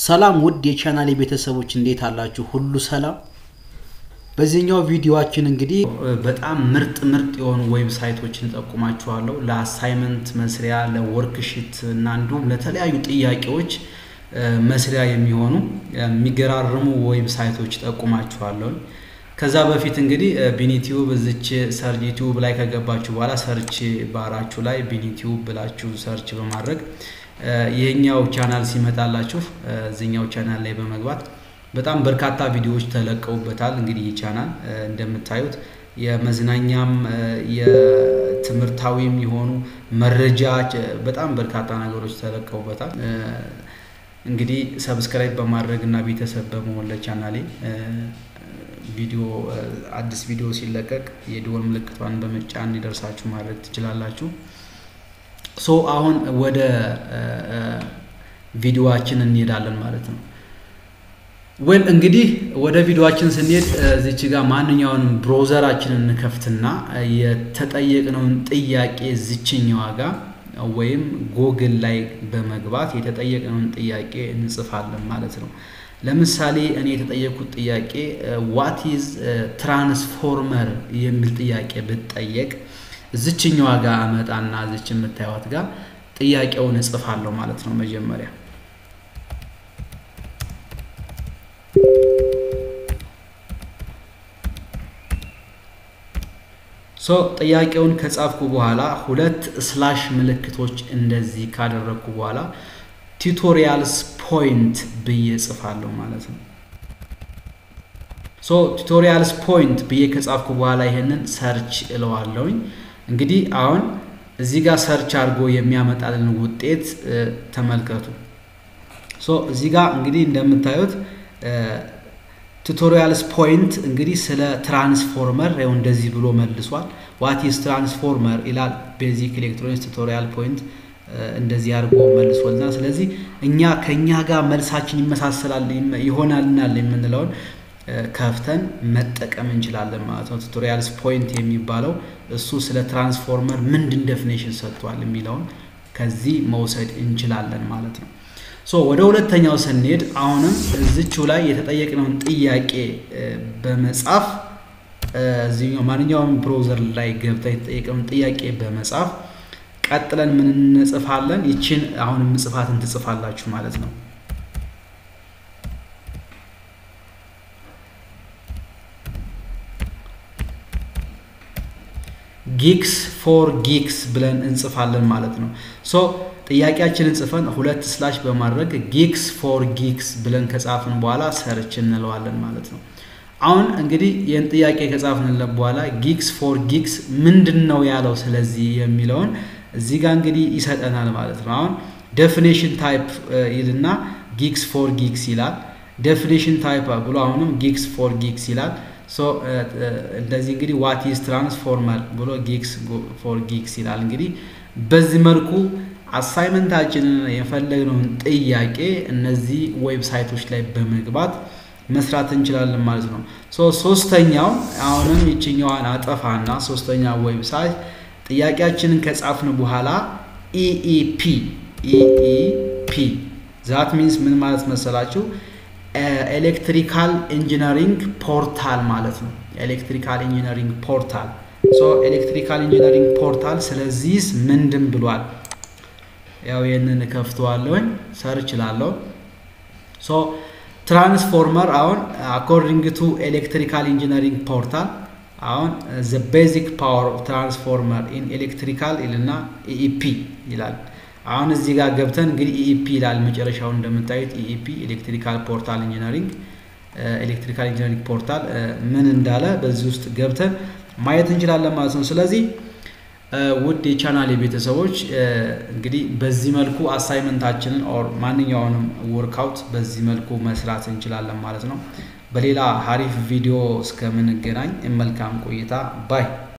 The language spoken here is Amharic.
ሰላም ውድ የቻናሌ ቤተሰቦች እንዴት አላችሁ? ሁሉ ሰላም። በዚህኛው ቪዲዮአችን እንግዲህ በጣም ምርጥ ምርጥ የሆኑ ዌብሳይቶችን እጠቁማችኋለሁ። ለአሳይመንት መስሪያ፣ ለወርክሽት እና እንዲሁም ለተለያዩ ጥያቄዎች መስሪያ የሚሆኑ የሚገራርሙ ዌብሳይቶች እጠቁማችኋለሁ። ከዛ በፊት እንግዲህ ቢኒቲዩብ እዚች ሰርች ዩቲዩብ ላይ ከገባችሁ በኋላ ሰርች ባራችሁ ላይ ቢኒቲዩብ ብላችሁ ሰርች በማድረግ ይህኛው ቻናል ሲመጣላችሁ እዚኛው ቻናል ላይ በመግባት በጣም በርካታ ቪዲዮዎች ተለቀውበታል። እንግዲህ ይህ ቻናል እንደምታዩት የመዝናኛም የትምህርታዊም የሆኑ መረጃ በጣም በርካታ ነገሮች ተለቀውበታል። እንግዲህ ሰብስክራይብ በማድረግ እና ቤተሰብ በመሆን ለቻናሌ ቪዲዮ አዲስ ቪዲዮ ሲለቀቅ የደወል ምልክቷን በመጫን እንዲደርሳችሁ ማድረግ ትችላላችሁ። ሶ አሁን ወደ ቪዲዮዋችን እንሄዳለን ማለት ነው። ወል እንግዲህ ወደ ቪዲዮዋችን ስንሄድ እዚች ጋር ማንኛውንም ብሮዘራችንን እንከፍትና የተጠየቅነውን ጥያቄ ዝችኛዋ ጋር ወይም ጎግል ላይ በመግባት የተጠየቅነውን ጥያቄ እንጽፋለን ማለት ነው። ለምሳሌ እኔ የተጠየኩት ጥያቄ ዋት ኢዝ ትራንስፎርመር የሚል ጥያቄ ብጠየቅ እዚችኛዋ ጋር አመጣና እዚች የምታዩት ጋር ጥያቄውን እጽፋለሁ ማለት ነው። መጀመሪያ ሶ ጥያቄውን ከጻፍኩ በኋላ ሁለት ስላሽ ምልክቶች እንደዚህ ካደረግኩ በኋላ ቱቶሪያልስ ፖይንት ብዬ ጽፋለሁ ማለት ነው። ሶ ቱቶሪያልስ ፖይንት ብዬ ከጻፍኩ በኋላ ይሄንን ሰርች እለዋለሁኝ። እንግዲህ አሁን እዚህ ጋር ሰርች አድርጎ የሚያመጣልን ውጤት ተመልከቱ። ሶ እዚህ ጋር እንግዲህ እንደምታዩት ቱቶሪያልስ ፖይንት እንግዲህ ስለ ትራንስፎርመር ይኸው እንደዚህ ብሎ መልሷል። ዋት ኢዝ ትራንስፎርመር ይላል። ቤዚክ ኤሌክትሮኒክስ ቱቶሪያል ፖይንት እንደዚህ አድርጎ መልሶልናል። ስለዚህ እኛ ከእኛ ጋር መልሳችን ይመሳሰላል ይሆናልናል የምንለውን ከፍተን መጠቀም እንችላለን ማለት ነው። ቱቶሪያልስ ፖይንት የሚባለው እሱ ስለ ትራንስፎርመር ምንድን ዴፊኔሽን ሰጥቷል የሚለውን ከዚህ መውሰድ እንችላለን ማለት ነው። ሶ ወደ ሁለተኛው ስንሄድ አሁንም እዚችው ላይ የተጠየቅነውን ጥያቄ በመጻፍ እዚኛው ማንኛውም ብሮዘር ላይ ገብታ የተጠየቅነውን ጥያቄ በመጻፍ ቀጥለን ምን እንጽፋለን? ይችን አሁንም ጽፋትን ትጽፋላችሁ ማለት ነው። ጊክስ ፎር ጊክስ ብለን እንጽፋለን ማለት ነው። ሶ ጥያቄያችንን ጽፈን ሁለት ስላሽ በማድረግ ጊክስ ፎር ጊክስ ብለን ከጻፍን በኋላ ሰርች እንለዋለን ማለት ነው። አሁን እንግዲህ ይህን ጥያቄ ከጻፍንለት በኋላ ጊክስ ፎር ጊክስ ምንድን ነው ያለው ስለዚህ የሚለውን እዚህ ጋር እንግዲህ ይሰጠናል ማለት ነው። አሁን ዴፊኔሽን ታይፕ ይልና ጊክስ ፎር ጊክስ ይላል። ዴፊኔሽን ታይፕ ብሎ አሁንም ጊክስ ፎር ጊክስ ይላል። እንደዚህ እንግዲህ ዋት ኢዝ ትራንስፎርመር ብሎ ጊክስ ፎር ጊክስ ይላል። እንግዲህ በዚህ መልኩ አሳይመንታችንን የፈለግነውን ጥያቄ እነዚህ ዌብሳይቶች ላይ በመግባት መስራት እንችላለን ማለት ነው። ሶስተኛው አሁንም ይችኛዋን አጠፋና ሶስተኛ ዌብሳይት ጥያቄያችንን ከጻፍን በኋላ ኢኢፒ ኢኢፒ ዛት ሚንስ ምን ማለት መሰላችሁ? ኤሌክትሪካል ኢንጂነሪንግ ፖርታል ማለት ነው። ኤሌክትሪካል ኢንጂነሪንግ ፖርታል ሶ ኤሌክትሪካል ኢንጂነሪንግ ፖርታል ስለዚህስ ምንድን ብሏል? ያው ይህንን ከፍተዋለሁኝ ሰርች ላለሁ ሶ ትራንስፎርመር አሁን አኮርዲንግ ቱ ኤሌክትሪካል ኢንጂነሪንግ ፖርታል አሁን ዘ ቤዚክ ፓወር ኦፍ ትራንስፎርመር ኢን ኤሌክትሪካል ይልና ኢኢፒ ይላል። አሁን እዚህ ጋር ገብተን እንግዲህ ኢኢፒ ይላል መጨረሻውን እንደምታዩት ኢኢፒ ኤሌክትሪካል ፖርታል ኢንጂነሪንግ ኤሌክትሪካል ኢንጂነሪንግ ፖርታል ምን እንዳለ በዚህ ውስጥ ገብተን ማየት እንችላለን ማለት ነው። ስለዚህ ውድ የቻናል ቤተሰቦች እንግዲህ በዚህ መልኩ አሳይመንታችንን ኦር ማንኛውንም ወርክአውት በዚህ መልኩ መስራት እንችላለን ማለት ነው። በሌላ ሀሪፍ ቪዲዮ እስከምንገናኝ መልካም ቆይታ ባይ